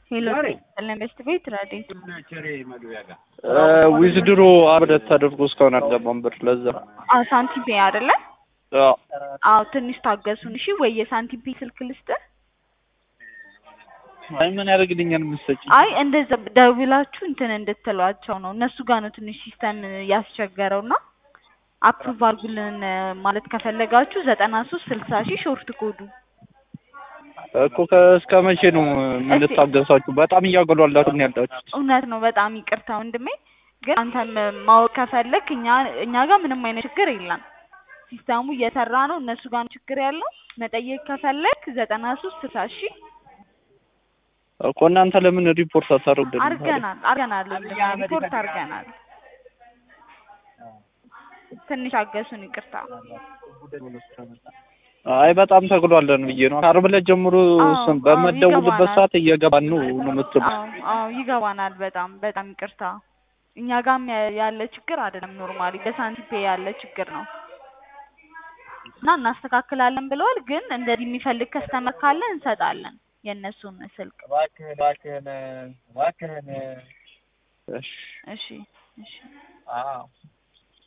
ሄሎ ኢንቨስት ቤት ረዴት ዊዝድሮ አብረት ተደርጎ እስካሁን አልገባም ብር ለዛ አዎ ሳንቲም ፔ አይደለ? አዎ አዎ ትንሽ ታገሱን እሺ። ወይ የሳንቲም ፔ ስልክ ልስጥህ? አይ ምን ያደርግልኛል የምትሰጪኝ? አይ እንደዛ ደውላችሁ እንትን እንድትሏቸው ነው። እነሱ ጋር ነው ትንሽ ሲስተም ያስቸገረው እና አፕሩቭ አድርጉልን ማለት ከፈለጋችሁ ዘጠና ሶስት ስልሳ ሺህ ሾርት ኮዱ እኮ እስከ መቼ ነው የምንታገሳችሁ? በጣም እያገሏላችሁ ነው ያላችሁት። እውነት ነው። በጣም ይቅርታ ወንድሜ፣ ግን አንተም ማወቅ ከፈለክ እኛ እኛ ጋር ምንም አይነት ችግር የለም። ሲስተሙ እየሰራ ነው። እነሱ ጋር ነው ችግር ያለው። መጠየቅ ከፈለክ ዘጠና ሶስት ስልሳ ሺህ እኮ እናንተ ለምን ሪፖርት አታደርጉልንም? አርገናል አርገናል ወንድሜ፣ ሪፖርት አርገናል። ትንሽ አገሱን። ይቅርታ አይ በጣም ተግሏለን ብዬ ነው። ከዓርብ ዕለት ጀምሮ ስም በመደውልበት ሰዓት እየገባን ነው ነው የምትሉት። አዎ አዎ ይገባናል። በጣም በጣም ይቅርታ። እኛ ጋርም ያለ ችግር አይደለም። ኖርማሊ በሳንቲም ፔ ያለ ችግር ነው እና እናስተካክላለን ብለዋል። ግን እንደዚህ የሚፈልግ ከስተመር ካለ እንሰጣለን የእነሱን ስልክ። እባክህን እባክህን እባክህን እሺ እሺ እሺ አዎ